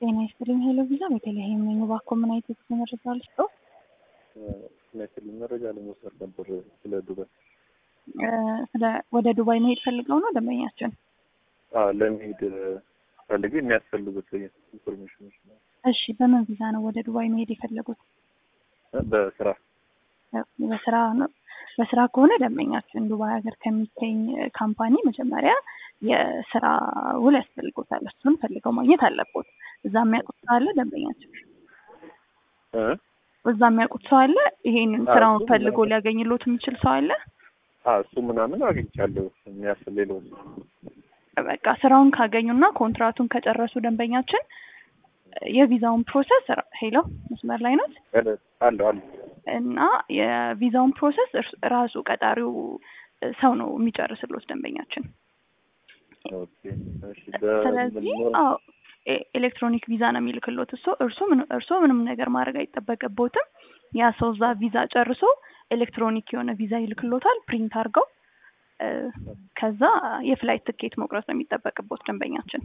ጤና ይስጥልኝ ሄሎ ቪዛ ቤተልሔም ነኝ። እባክዎ ምን አይነት የጉዞ መረጃ ልስጥዎ? የሚያስችልኝ መረጃ ለመውሰድ ነበር ስለ ዱባይ። እ ስለ ወደ ዱባይ መሄድ ፈልገው ነው ደንበኛችን? አዎ ለመሄድ ፈልጌ የሚያስፈልጉት ኢንፎርሜሽኖች ነው። እሺ በምን ቪዛ ነው ወደ ዱባይ መሄድ የፈለጉት? በስራ በስራ ነው። በስራ ከሆነ ደንበኛችን ዱባይ ሀገር ከሚገኝ ካምፓኒ መጀመሪያ የስራ ውል ያስፈልጎታል። እሱን ፈልገው ማግኘት አለቦት። እዛ የሚያውቁት ሰው አለ ደንበኛችን? እ እዛ የሚያውቁት ሰው አለ? ይሄንን አዎ፣ ስራውን እሱ ፈልጎ ምናምን- ሊያገኝሎት የሚችል ሰው አለ? አዎ እሱ ምናምን አግኝቻለሁ። የሚያስል ሌለው በቃ ስራውን ካገኙና ኮንትራቱን ከጨረሱ ደንበኛችን የቪዛውን ፕሮሰስ ሄሎ መስመር ላይ ናት አለሁ አለሁ እና የቪዛውን ፕሮሰስ እርስ- ራሱ ቀጣሪው ሰው ነው የሚጨርስሎት ደንበኛችን። ኦኬ እሺ ስለዚህ በምን አዎ ኤ- ኤሌክትሮኒክ ቪዛ ነው የሚልክሎት እሱ እርሱ ምን- እርስዎ ምንም ነገር ማድረግ አይጠበቅቦትም። ያ ሰው እዛ ቪዛ ጨርሶ ኤሌክትሮኒክ የሆነ ቪዛ ይልክሎታል ፕሪንት አድርገው እ፣ ከዛ የፍላይት ትኬት መቁረጥ ነው የሚጠበቅቦት ደንበኛችን።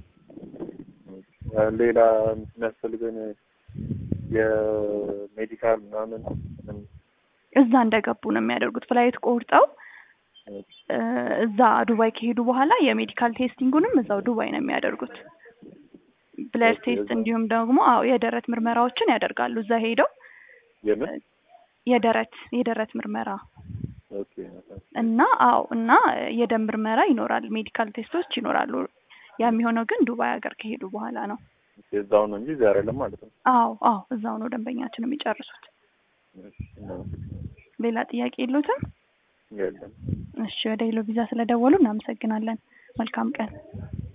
ሌላ የሚያስፈልገን የሜዲካል ምናምን ምን- እዛ እንደገቡ ነው የሚያደርጉት ፍላይት ቆርጠው እ፣ እዛ ዱባይ ከሄዱ በኋላ የሜዲካል ቴስቲንጉንም እዛው ዱባይ ነው የሚያደርጉት። ብለድ ኦኬ፣ ቴስት እዛ- እንዲሁም ደግሞ አዎ የደረት ምርመራዎችን ያደርጋሉ እዛ ሄደው የምን የደረት የደረት ምርመራ ኦኬ እና አዎ እና የደም ምርመራ ይኖራል፣ ሜዲካል ቴስቶች ይኖራሉ። ያ የሚሆነው ግን ዱባይ ሀገር ከሄዱ በኋላ ነው። እዛው ነው እንጂ እዚህ አይደለም ማለት ነው። አዎ አዎ እዛው ነው ደንበኛችን የሚጨርሱት። እሺ፣ እናመሰግናለን። ሌላ ጥያቄ የሉትም? የለም እሺ ወደ ሄሎ ቪዛ ስለደወሉ እናመሰግናለን። መልካም ቀን።